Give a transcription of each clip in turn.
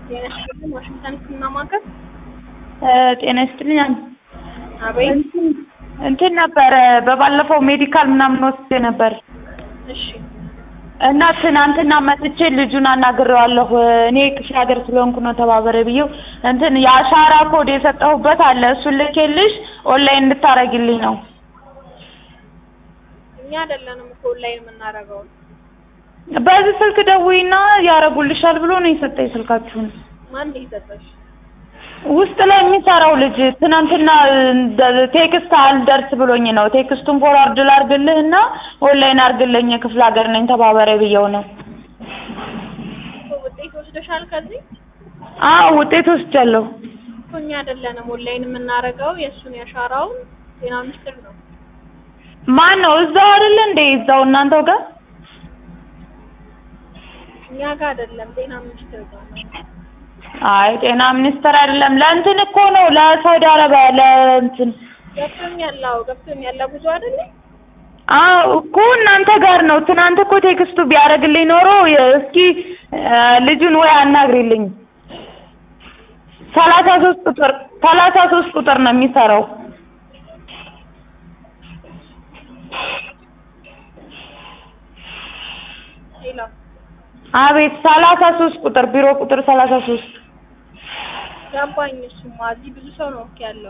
ጤና ይስጥልኝ ዋሽንግተን ስናማከር ጤና ይስጥልኝ። አቤት እንትን እንትን ነበረ በባለፈው ሜዲካል ምናምን ወስጄ ነበር እሺ እና ትናንትና መጥቼ ልጁን አናግሬዋለሁ። እኔ ክፍለ ሀገር ስለሆንኩ ነው ተባበረ ብዬው እንትን የአሻራ ኮድ የሰጠሁበት አለ እሱን ልኬልሽ ኦንላይን እንድታረጊልኝ ነው። እኛ አይደለንም እኮ ኦንላይን የምናደርገው በዚህ ስልክ ደውይና ያረጉልሻል ብሎ ነው የሰጠኝ ስልካችሁን። ማን ነው የሰጠሽ? ውስጥ ላይ የሚሰራው ልጅ ትናንትና ቴክስት አልደርስ ብሎኝ ነው። ቴክስቱን ፎርዋርድ ላርግልህ እና ኦንላይን አርግልኝ ክፍለ ሀገር ነኝ ተባበረ ብየው ነው። እኮ ውጤት ወስደሻል ከዚህ? አዎ ውጤት ወስጃለሁ። እኮ እኛ አይደለንም ኦንላይን የምናደርገው የእሱን ያሻራውን ጤና ሚኒስቴር ነው። ማን ነው እዛው አይደለ እንዴ? እዛው እናንተው ጋር እኛ ጋር አይደለም ጤና ሚኒስቴር ጋር ነው። አይ ጤና ሚኒስቴር አይደለም። ለእንትን እኮ ነው ለሳውዲ አረቢያ ለእንትን ገብቶኛል። አዎ ገብቶኛል። ለጉዞ አይደለ? አዎ እኮ እናንተ ጋር ነው። ትናንት እኮ ቴክስቱ ቢያደርግልኝ ኖሮ የ- እስኪ እ ልጁን ወይ አናግሪልኝ። ሰላሳ ሶስት ቁጥር ሰላሳ ሶስት ቁጥር ነው የሚሰራው። ሌላ አቤት ሰላሳ ሶስት ቁጥር ቢሮ ቁጥር ሰላሳ ሶስት ገባኝ። እሱማ እዚህ ብዙ ሰው ነው እኮ ያለው።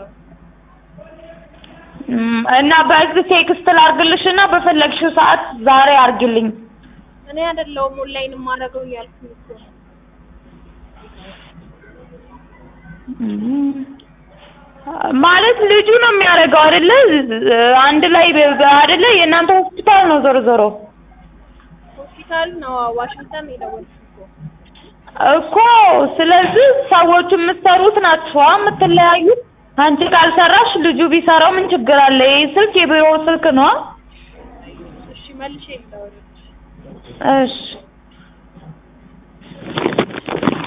እም፣ እና በዚህ ቴክስት ላርግልሽ እና በፈለግሽው ሰዓት ዛሬ አርግልኝ። እኔ አይደለሁም ኦንላይን የማደርገው እያልኩኝ እኮ ነው። እም፣ ማለት ልጁ ነው የሚያደርገው አይደለ? አንድ ላይ በ- በ- አይደለ? የእናንተ ሆስፒታል ነው ዞሮ ዞሮ ሆስፒታል ነው ዋሽንግተን ነው የደወልኩት እኮ። እኮ ስለዚህ ሰዎቹ የምትሰሩት ናችሁ የምትለያዩት። አንቺ ካልሰራሽ ልጁ ቢሰራው ምን ችግር አለ? ይህ ስልክ የቢሮ ስልክ ነው። እሺ መልሼ ልደውልልሽ። እሺ